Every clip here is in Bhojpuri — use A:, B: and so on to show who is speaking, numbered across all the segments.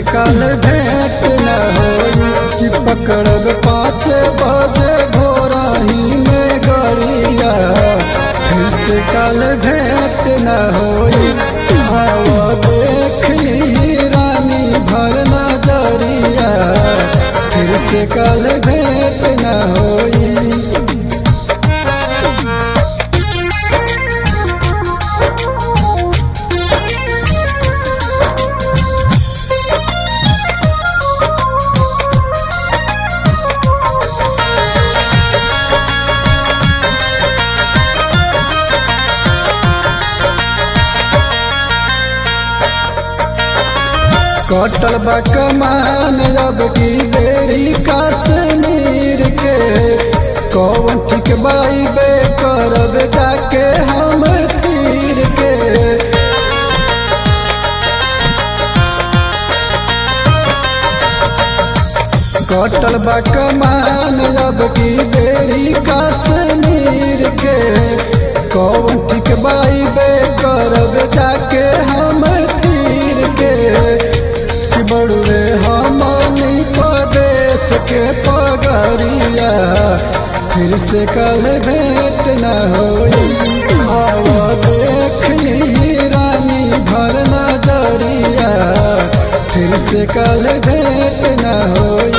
A: काल भेंट न होई कि पकड़ब पाँच बजे भोरही में गरिया फिर से काल भेंट न होई आवा देख ली रानी भर नजरिया फिर से काल भेंट न होई कटल बा कमान अब की बेरी कश्मीर के कौन ठीक बाई बे करब जाके हम तीर के कटल बा कमान अब की बेरी कश्मीर के कौन ठीक बाई बे करब जाके हम तीर के कि बड़ुए हमनी प्रदेश के पगरिया फिर से कल भेंट न होई आवा देख ली रानी भर नजरिया फिर से कल भेंट न होई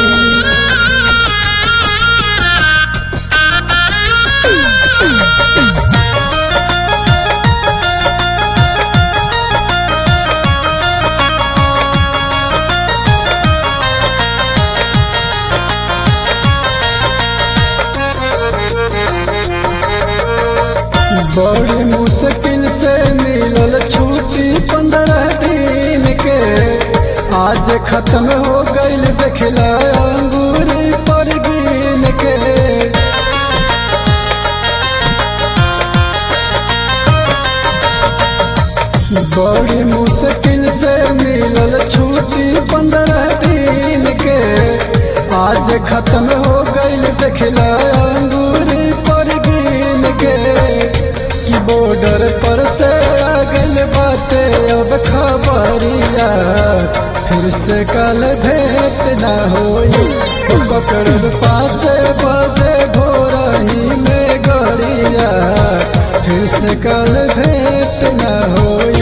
A: बड़ी मुश्किल से मिलल छुट्टी पंद्रह दिन के आज खत्म हो गईल देखला अंगूरी पर गिन के बड़ी मुश्किल से मिलल छुट्टी पंद्रह दिन के आज खत्म हो गईल देखला अंगूरी पर गिन के कि बॉर्डर पर से आगल बाटे अब खबरिया फिर से कल भेंट न होई पकड़ब पाँच बजे भोरही में गरिया फिर से कल भेंट न होई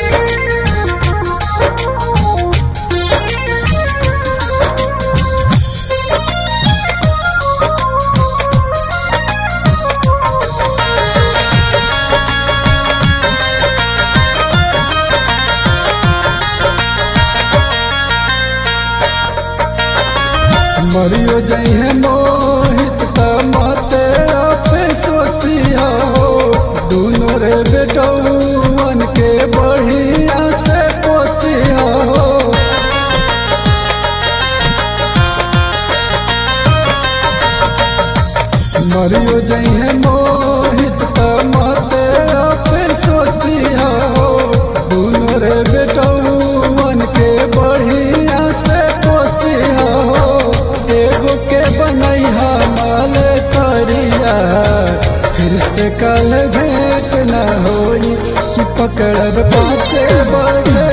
A: मरियो जइहे मोहित त मते आपे सोची हो दोनों रे बेटौवन के बढ़िया से पोसी हो मरियो जइहे मोहित त मते आपे सोची हो दोनों रे बेटौवन के बढ़िया से पोसी हो एगो के बनैहा माल करिया फिर से कल भेंट न होई कि पकड़ब पाँचे बजे